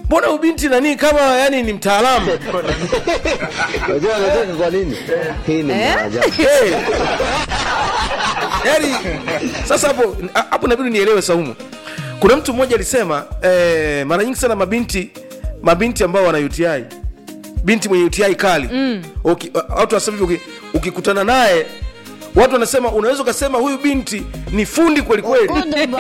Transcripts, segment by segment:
mbona huyu binti nani kama yani ni mtaalamu Unajua anacheka kwa nini? Hii ni Eh? maajabu. hey. yani sasa hapo hapo inabidi nielewe saumu kuna mtu mmoja alisema eh, mara nyingi sana mabinti mabinti ambao wana uti binti mwenye uti kali mm. Uki, watu wanasema hivi uki- ukikutana naye watu wanasema unaweza ukasema huyu binti ni fundi kwelikweli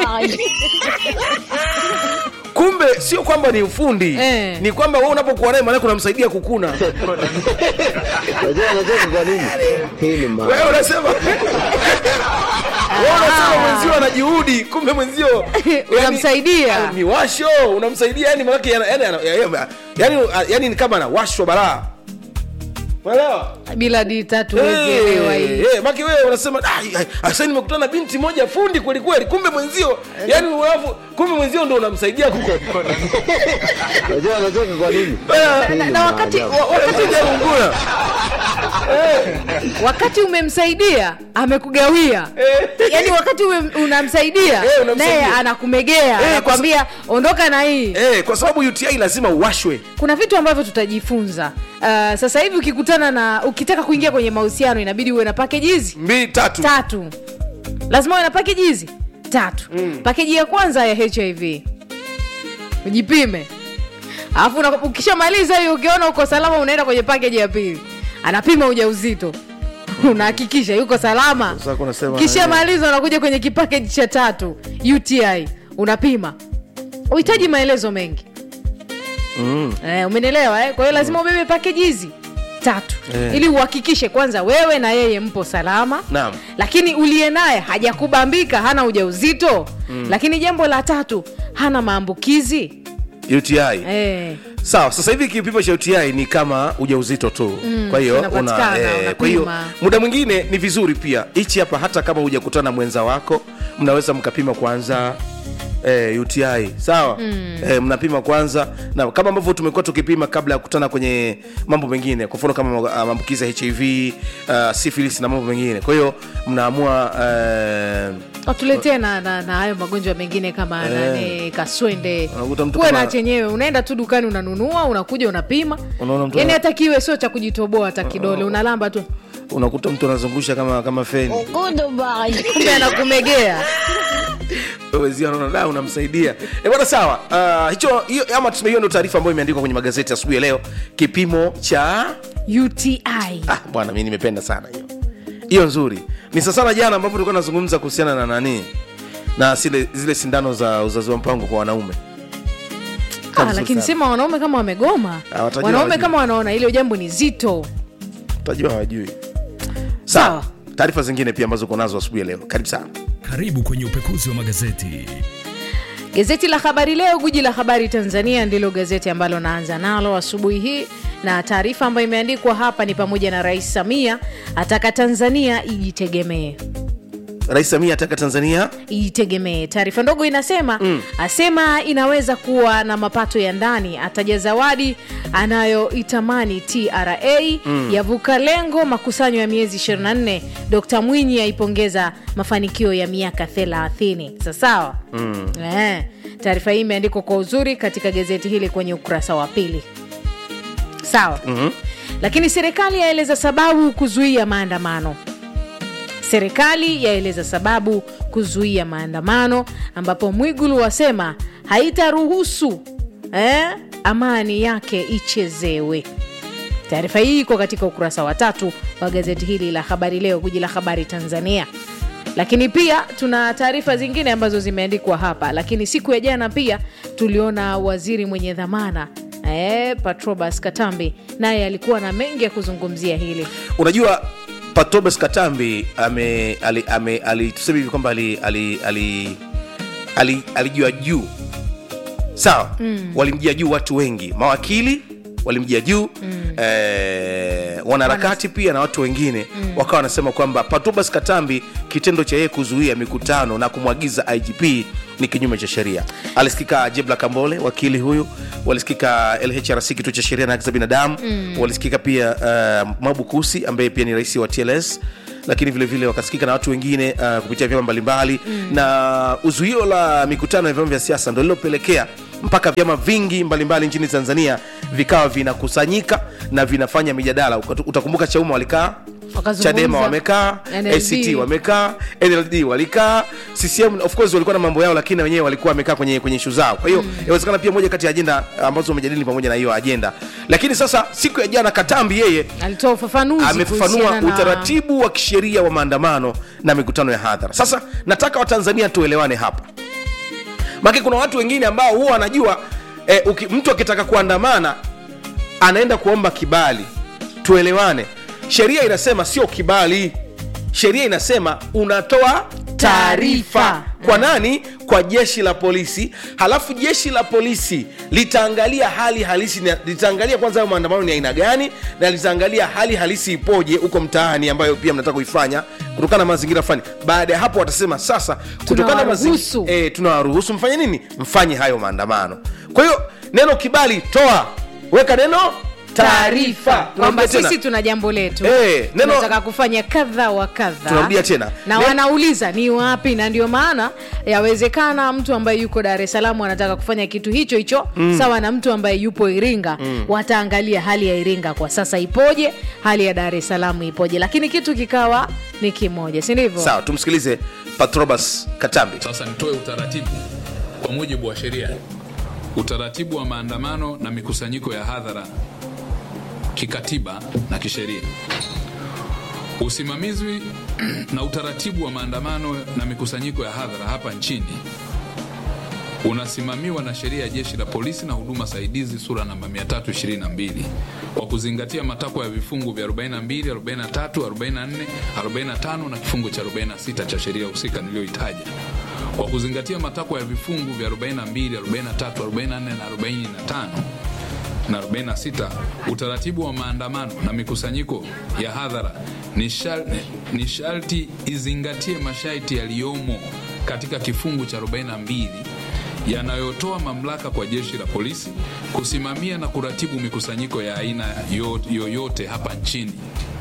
kumbe sio kwamba ni ufundi Eh. ni kwamba wewe unapokuwa naye maanake unamsaidia kukuna Unajua anacheka kwa nini? Hii ni maajabu. wewe unasema wewe unasema mwenzio ana juhudi kumbe mwenzio yani- Unamsaidia. Ah, miwasho unamsaidia yani manake yani, yani, yani, yani, yani ni kama anawashwa balaa unaelewa bila di tatu huwezi elewa hii Eh, eh, maki wewe unasema "Ah, ah, sasa nimekutana na binti moja fundi kweli kweli kumbe mwenzio yani alafu kumbe mwenzio ndo unamsaidia kuko Unajua anacheka kwa nini? Eh, Hii na- ni na wakati- maajabu. wa- wakati hujaungua wakati umemsaidia amekugawia yaani wakati ume, unamsaidia Eh, unamsaidia. naye anakumegea Eh, kwa anakwambia ondoka na hii eh, kwa sababu UTI lazima uwashwe kuna vitu ambavyo tutajifunza uh, sasa hivi ukikutana na ukitaka kuingia kwenye mahusiano inabidi uwe na package hizi mbili tatu tatu lazima uwe na package hizi tatu mm. pakeji ya kwanza ya hiv ujipime alafu una- ukishamaliza hiyo ukiona uko salama unaenda kwenye pakeji ya pili anapima ujauzito unahakikisha yuko salama Sasa kuna sema- kishamaliza unakuja kwenye kipakeji cha tatu uti unapima uhitaji maelezo mengi mm. eh, umenielewa eh? kwa hiyo lazima ubebe pakeji hizi tatu Eh. ili uhakikishe kwanza wewe na yeye mpo salama Naam. lakini uliye naye hajakubambika hana ujauzito mm. lakini jambo la tatu hana maambukizi UTI eh. sawa sasa hivi kipimo cha uti ni kama ujauzito tu mm, kwa hiyo kinapatikana, una, kwa hiyo unapima. muda mwingine ni vizuri pia hichi hapa hata kama hujakutana na mwenza wako mnaweza mkapima kwanza Eh, uti sawa mm. eh, mnapima kwanza na kama ambavyo tumekuwa tukipima kabla ya kukutana kwenye mambo mengine kwa mfano kama uh, maambukizi ya hiv uh, syphilis na mambo mengine kwa hiyo mnaamua uh, watuletee na, na, na hayo magonjwa mengine kama Eh. nani kaswende Unakuta mtu kuwe kama- na chenyewe unaenda tu dukani unanunua unakuja unapima Unaona mtu yani ana- hata kiwe sio cha kujitoboa hata kidole unalamba tu unakuta mtu anazungusha kama kama feni kumbe anakumegea wezia anaona da unamsaidia e bwana sawa uh, hicho hiyo ama tuseme hiyo ndio taarifa ambayo imeandikwa kwenye magazeti asubuhi ya leo kipimo cha uti ah, bwana mi nimependa sana hiyo hiyo nzuri ni sasana jana ambapo tulikuwa nazungumza kuhusiana na nani na zile, zile sindano za uzazi wa mpango kwa wanaume ah, Nzuri lakini sana. sema wanaume kama wamegoma Ah, watajua wanaume hawajui. kama wanaona hilo jambo ni zito utajua hawajui Sawa. sawa taarifa zingine pia ambazo uko nazo asubuhi ya leo karibu sana Karibu kwenye upekuzi wa magazeti. Gazeti la Habari Leo, guji la habari Tanzania, ndilo gazeti ambalo naanza nalo asubuhi hii, na taarifa ambayo imeandikwa hapa ni pamoja na Rais Samia ataka Tanzania ijitegemee rais samia ataka tanzania ijitegemee. Taarifa ndogo inasema mm. asema inaweza kuwa na mapato ya ndani, ataja zawadi anayoitamani TRA mm. yavuka lengo makusanyo ya miezi 24. Dkt Mwinyi aipongeza mafanikio ya miaka 30. Sasawa mm. eh. Taarifa hii imeandikwa kwa uzuri katika gazeti hili kwenye ukurasa wa pili. Sawa mm-hmm. Lakini serikali yaeleza sababu kuzuia maandamano serikali yaeleza sababu kuzuia maandamano ambapo mwigulu wasema haitaruhusu eh, amani yake ichezewe taarifa hii iko katika ukurasa wa tatu wa gazeti hili la habari leo guji la habari tanzania lakini pia tuna taarifa zingine ambazo zimeandikwa hapa lakini siku ya jana pia tuliona waziri mwenye dhamana eh, patrobas katambi naye alikuwa na mengi ya kuzungumzia hili unajua patobes katambi ame ali, ame, ali, tuseme hivi kwamba alijua ali, ali, ali, alijua juu sawa mm. walimjia juu watu wengi mawakili walimjia juu mm. eh, wanaharakati pia na watu wengine mm. wakawa wanasema kwamba patobas katambi kitendo cha yeye kuzuia mikutano na kumwagiza igp ni kinyume cha sheria alisikika jebla kambole wakili huyu walisikika lhrc kituo cha sheria na haki za binadamu mm. walisikika pia uh, mabu kusi ambaye pia ni rais wa tls lakini vile vile wakasikika na watu wengine uh, kupitia vyama mbalimbali mm. na uzuio la mikutano ya vyama vya siasa ndo lilopelekea mpaka vyama vingi mbalimbali nchini tanzania vikawa vinakusanyika na vinafanya mijadala Ukat- utakumbuka chauma walikaa Wakazungumza. chadema wamekaa NLD. act wamekaa nld walikaa ccm of course walikuwa na mambo yao lakini na wenyewe walikuwa wamekaa kwenye kwenye ishu zao kwa hiyo inawezekana pia moja kati ya ajenda ambazo wamejadili pamoja na hiyo ajenda lakini sasa siku ya jana katambi yeye alitoa ufafanuzi amefafanua kuhusiana na- utaratibu wa kisheria wa maandamano na mikutano ya hadhara sasa nataka watanzania tuelewane hapa make kuna watu wengine ambao huwa wanajua eh, uki, mtu akitaka kuandamana anaenda kuomba kibali tuelewane sheria inasema sio kibali sheria inasema unatoa taarifa Taarifa. kwa nani kwa jeshi la polisi halafu jeshi la polisi litaangalia hali halisi na- litaangalia kwanza hayo maandamano ni aina gani na litaangalia hali halisi ipoje huko mtaani ambayo pia mnataka kuifanya kutokana na mazingira fulani baada ya hapo watasema sasa kutokana na Tunawaruhusu. mazingira e, tunawaruhusu mfanye nini mfanye hayo maandamano kwa hiyo neno kibali toa weka neno taarifa kwamba Tunarudia tena. sisi tuna jambo letu Eh, neno- tunataka kufanya kadha wa kadha Tunarudia tena. na Ne- wanauliza ni wapi na ndio maana yawezekana mtu ambaye yuko dar es salaam anataka kufanya kitu hicho hicho mm. sawa na mtu ambaye yupo iringa mm. wataangalia hali ya iringa kwa sasa ipoje hali ya dar es salaam ipoje lakini kitu kikawa ni kimoja si ndivyo sawa tumsikilize patrobas katambi Sasa nitoe utaratibu kwa mujibu wa sheria, utaratibu wa maandamano na mikusanyiko ya hadhara kikatiba na kisheria. Usimamizi na utaratibu wa maandamano na mikusanyiko ya hadhara hapa nchini unasimamiwa na sheria ya jeshi la polisi na huduma saidizi sura namba 322 kwa kuzingatia matakwa ya vifungu vya 42, 43, 44, 45 na kifungu cha 46 cha sheria husika niliyoitaja kwa kuzingatia matakwa ya vifungu vya 42, 43, 44 na 45 na 46 utaratibu wa maandamano na mikusanyiko ya hadhara ni shal- ni sharti izingatie masharti yaliyomo katika kifungu cha 42 yanayotoa mamlaka kwa jeshi la polisi kusimamia na kuratibu mikusanyiko ya aina yo- yoyote hapa nchini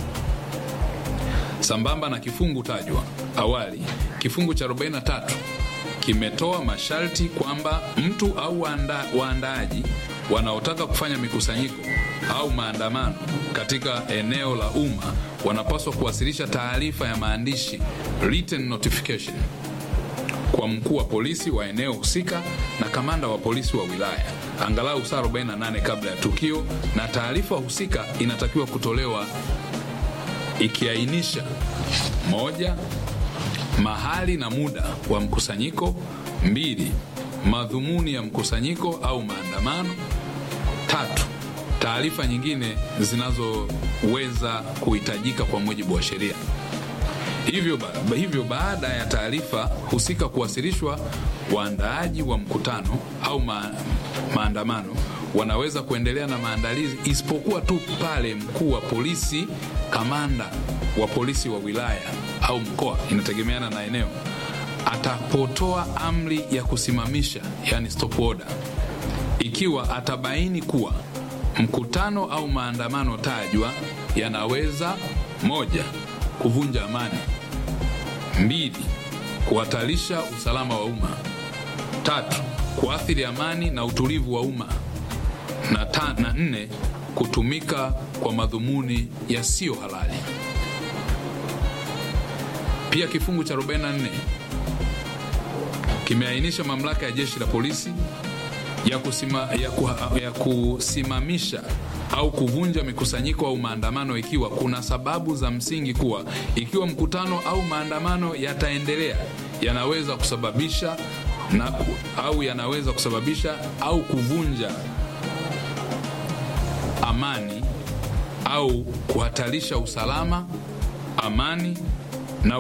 sambamba na kifungu tajwa awali kifungu cha 43 kimetoa masharti kwamba mtu au waanda, waandaaji wanaotaka kufanya mikusanyiko au maandamano katika eneo la umma wanapaswa kuwasilisha taarifa ya maandishi written notification kwa mkuu wa polisi wa eneo husika na kamanda wa polisi wa wilaya angalau saa 48 kabla ya tukio, na taarifa husika inatakiwa kutolewa ikiainisha moja, mahali na muda wa mkusanyiko; mbili, madhumuni ya mkusanyiko au maandamano; tatu, taarifa nyingine zinazoweza kuhitajika kwa mujibu wa sheria. Hivyo, ba, hivyo baada ya taarifa husika kuwasilishwa, waandaaji wa mkutano au ma, maandamano wanaweza kuendelea na maandalizi isipokuwa tu pale mkuu wa polisi, kamanda wa polisi wa wilaya au mkoa, inategemeana na eneo, atapotoa amri ya kusimamisha, yani stop order, ikiwa atabaini kuwa mkutano au maandamano tajwa yanaweza moja, kuvunja amani; mbili, kuhatarisha usalama wa umma; tatu, kuathiri amani na utulivu wa umma; na, ta, na nne, kutumika kwa madhumuni yasiyo halali. Pia kifungu cha 44 kimeainisha mamlaka ya jeshi la polisi ya, kusima, ya, ku, ya kusimamisha au kuvunja mikusanyiko au maandamano ikiwa kuna sababu za msingi kuwa ikiwa mkutano au maandamano yataendelea yanaweza kusababisha na, au yanaweza kusababisha au kuvunja amani au kuhatarisha usalama, amani